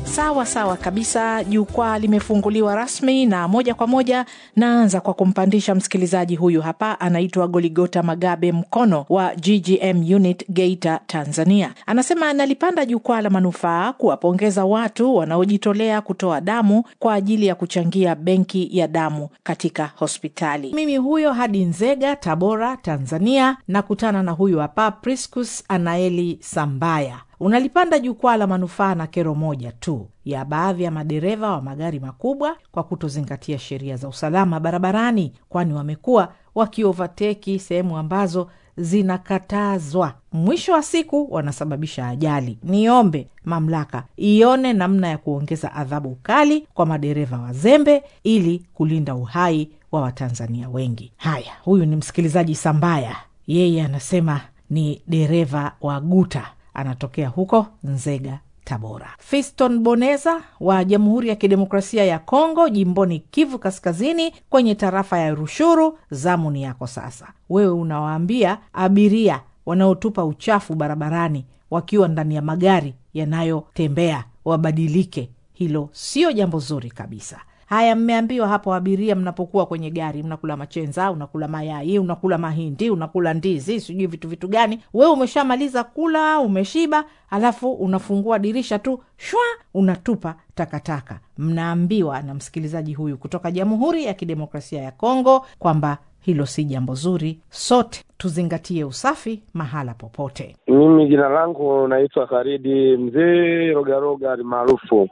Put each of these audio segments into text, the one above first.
Sawa sawa kabisa, jukwaa limefunguliwa rasmi, na moja kwa moja naanza kwa kumpandisha msikilizaji huyu hapa, anaitwa Goligota Magabe Mkono wa GGM unit Geita, Tanzania. Anasema analipanda jukwaa la manufaa kuwapongeza watu wanaojitolea kutoa damu kwa ajili ya kuchangia benki ya damu katika hospitali. Mimi huyo hadi Nzega, Tabora, Tanzania, nakutana na huyu hapa Priscus Anaeli Sambaya unalipanda jukwaa la manufaa na kero moja tu ya baadhi ya madereva wa magari makubwa kwa kutozingatia sheria za usalama barabarani, kwani wamekuwa wakiovateki sehemu ambazo zinakatazwa. Mwisho wa siku wanasababisha ajali. Niombe mamlaka ione namna ya kuongeza adhabu kali kwa madereva wazembe ili kulinda uhai wa Watanzania wengi. Haya, huyu ni msikilizaji Sambaya, yeye anasema ni dereva wa guta anatokea huko Nzega, Tabora. Fiston Boneza wa Jamhuri ya Kidemokrasia ya Kongo, jimboni Kivu Kaskazini, kwenye tarafa ya Rushuru. Zamu ni yako sasa. Wewe unawaambia abiria wanaotupa uchafu barabarani wakiwa ndani ya magari yanayotembea wabadilike. Hilo sio jambo zuri kabisa. Haya, mmeambiwa hapo, abiria mnapokuwa kwenye gari, mnakula machenza, unakula mayai, unakula mahindi, unakula ndizi, sijui vitu vitu gani. Wewe umeshamaliza kula, umeshiba, alafu unafungua dirisha tu shwa, unatupa takataka. Mnaambiwa na msikilizaji huyu kutoka Jamhuri ya Kidemokrasia ya Kongo kwamba hilo si jambo zuri. Sote tuzingatie usafi mahala popote. Mimi jina langu naitwa Karidi Mzee Rogaroga maarufu,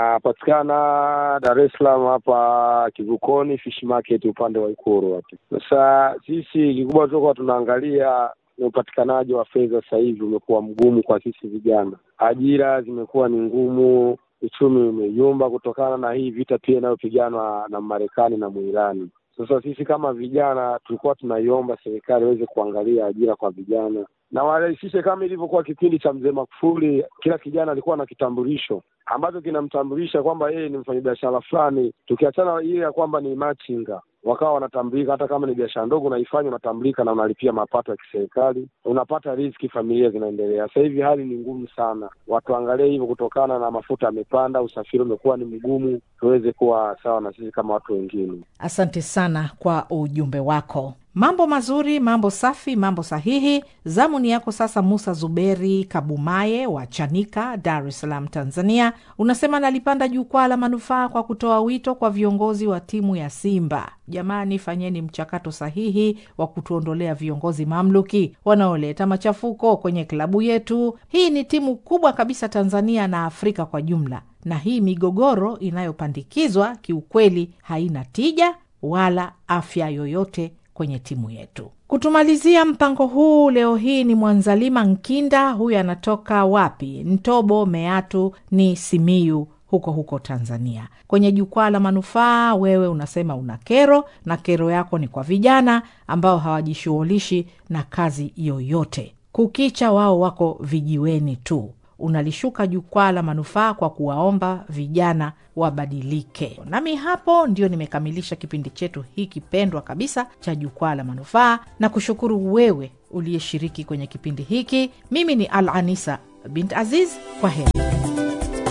napatikana Dar es Salaam hapa Kivukoni Fish Market upande wa Ikuru hapo. Sasa sisi kikubwa tulikuwa tunaangalia ni upatikanaji wa fedha. Sasa hivi umekuwa mgumu kwa sisi vijana, ajira zimekuwa ni ngumu, uchumi umeyumba kutokana na hii vita pia inayopiganwa na Marekani na Muirani. Sasa sisi kama vijana tulikuwa tunaiomba serikali iweze kuangalia ajira kwa vijana na warahisishe, kama ilivyokuwa kipindi cha mzee Magufuli, kila kijana alikuwa na kitambulisho ambacho kinamtambulisha kwamba yeye ni mfanyabiashara fulani, tukiachana ile ya kwamba ni machinga wakawa wanatambulika. Hata kama ni biashara ndogo unaifanya, unatambulika na unalipia mapato ya kiserikali, unapata riziki, familia zinaendelea. Sasa hivi hali ni ngumu sana, watu angalie hivyo, kutokana na mafuta yamepanda, usafiri umekuwa ni mgumu, tuweze kuwa sawa na sisi kama watu wengine. Asante sana kwa ujumbe wako. Mambo mazuri, mambo safi, mambo sahihi. Zamu ni yako sasa. Musa Zuberi Kabumaye wa Chanika, Dar es Salaam, Tanzania, unasema nalipanda jukwaa la manufaa kwa kutoa wito kwa viongozi wa timu ya Simba. Jamani, fanyeni mchakato sahihi wa kutuondolea viongozi mamluki wanaoleta machafuko kwenye klabu yetu. Hii ni timu kubwa kabisa Tanzania na Afrika kwa jumla, na hii migogoro inayopandikizwa kiukweli haina tija wala afya yoyote kwenye timu yetu. Kutumalizia mpango huu leo hii ni Mwanzalima Nkinda, huyu anatoka wapi? Ntobo Meatu ni Simiyu, huko huko Tanzania. Kwenye jukwaa la manufaa, wewe unasema una kero na kero yako ni kwa vijana ambao hawajishughulishi na kazi yoyote, kukicha wao wako vijiweni tu unalishuka jukwaa la manufaa kwa kuwaomba vijana wabadilike. Nami hapo ndio nimekamilisha kipindi chetu hiki pendwa kabisa cha jukwaa la manufaa, na kushukuru wewe uliyeshiriki kwenye kipindi hiki. Mimi ni Al Anisa bint Aziz, kwa heri.